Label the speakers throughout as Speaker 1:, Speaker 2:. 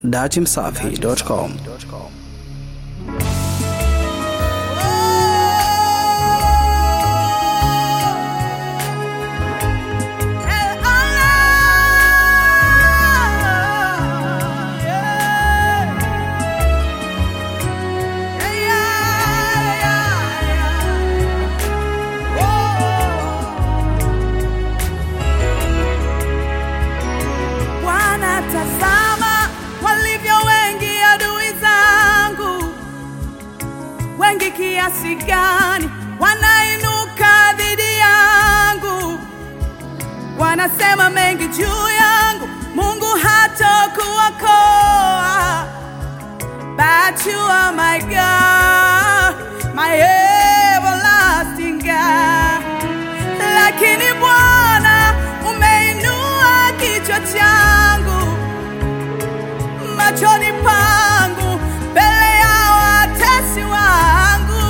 Speaker 1: datimsafi.com.
Speaker 2: Bwana, tazama walivyo wengi adui zangu, wengi kiasi gani wanainuka dhidi yangu, wanasema mengi juu yangu, Mungu hatakuokoa. But you are my God, my everlasting God. Lakini Bwana umeinua kichwa changu machoni pangu mbele ya watesi wangu.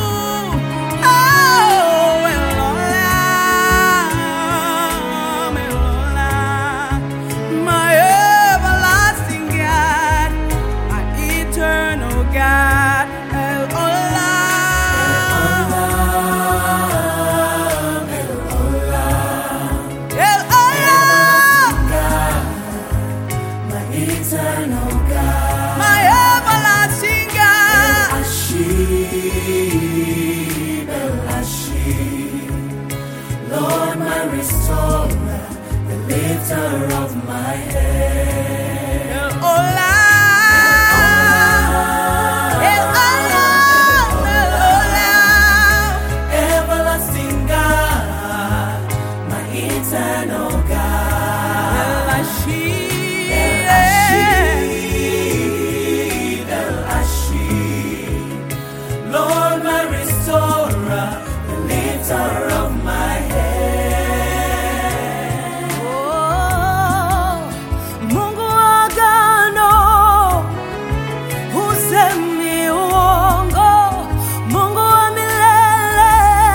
Speaker 2: Oh, Elola, Elola, my everlasting God, my eternal God. Elola. El Allah, my everlasting God.
Speaker 3: Lord, my restorer, the lifter of my head.
Speaker 2: El Allah, El Allah, El Allah.
Speaker 3: Everlasting God, my eternal God.
Speaker 2: El Ashir,
Speaker 3: El Ashir. Lord, my restorer, the lifter of my head.
Speaker 2: Oh, Mungu wa agano, husemi uongo, Mungu wa milele,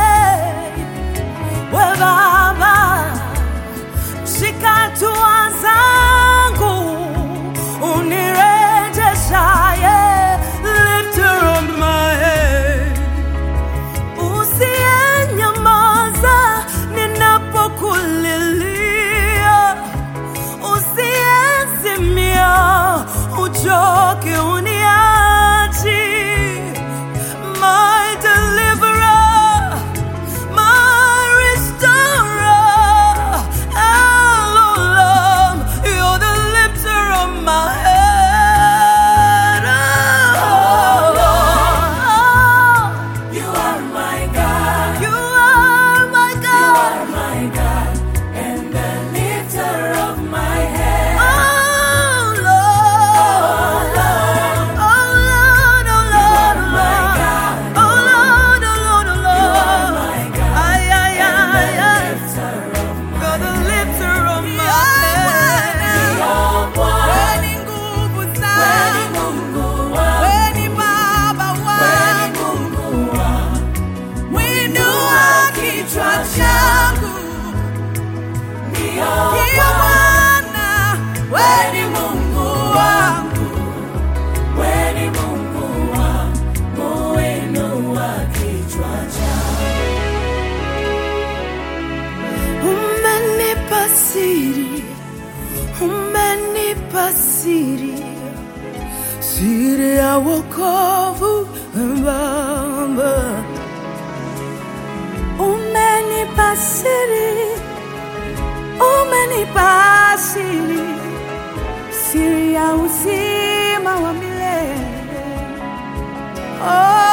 Speaker 2: we Baba, shika hatua zangu, unirejeshaye, lifter of my head usiyenyamaza ninapokulilia, usiyezimia uchoke uniachi, my deliverer, my restorer, Elohim, you're the lifter of my head. Oh, Lord.
Speaker 3: You are my God.
Speaker 2: You are my
Speaker 3: You
Speaker 2: God.
Speaker 3: are my God and the lifter of my head.
Speaker 2: Oh Lord. Oh Lord, oh Lord, oh
Speaker 3: my
Speaker 2: Lord.
Speaker 3: God.
Speaker 2: Oh Lord, oh Lord, oh
Speaker 3: You are
Speaker 2: Lord.
Speaker 3: my God
Speaker 2: Ay, ay,
Speaker 3: and
Speaker 2: ay,
Speaker 3: the
Speaker 2: ay.
Speaker 3: lifter of
Speaker 2: You're the lifter of my
Speaker 3: Ni
Speaker 2: head.
Speaker 3: Bwana,
Speaker 2: Wewe ni nguvu
Speaker 3: wewe ni
Speaker 2: zangu.
Speaker 3: Mungu wangu,
Speaker 2: Wewe ni Baba
Speaker 3: wewe ni
Speaker 2: wangu.
Speaker 3: Mungu wangu.
Speaker 2: Mwinua kichwa changu.
Speaker 3: Ndio
Speaker 2: Ndiyo Bwana, wewe ni Mungu wangu.
Speaker 3: wewe ni Mungu wangu, inua kichwa changu.
Speaker 2: Umenipa siri, umenipa siri, siri ya wokovu Baba. Umenipa siri, umenipa siri, siri ya uzima wa milele. Oh,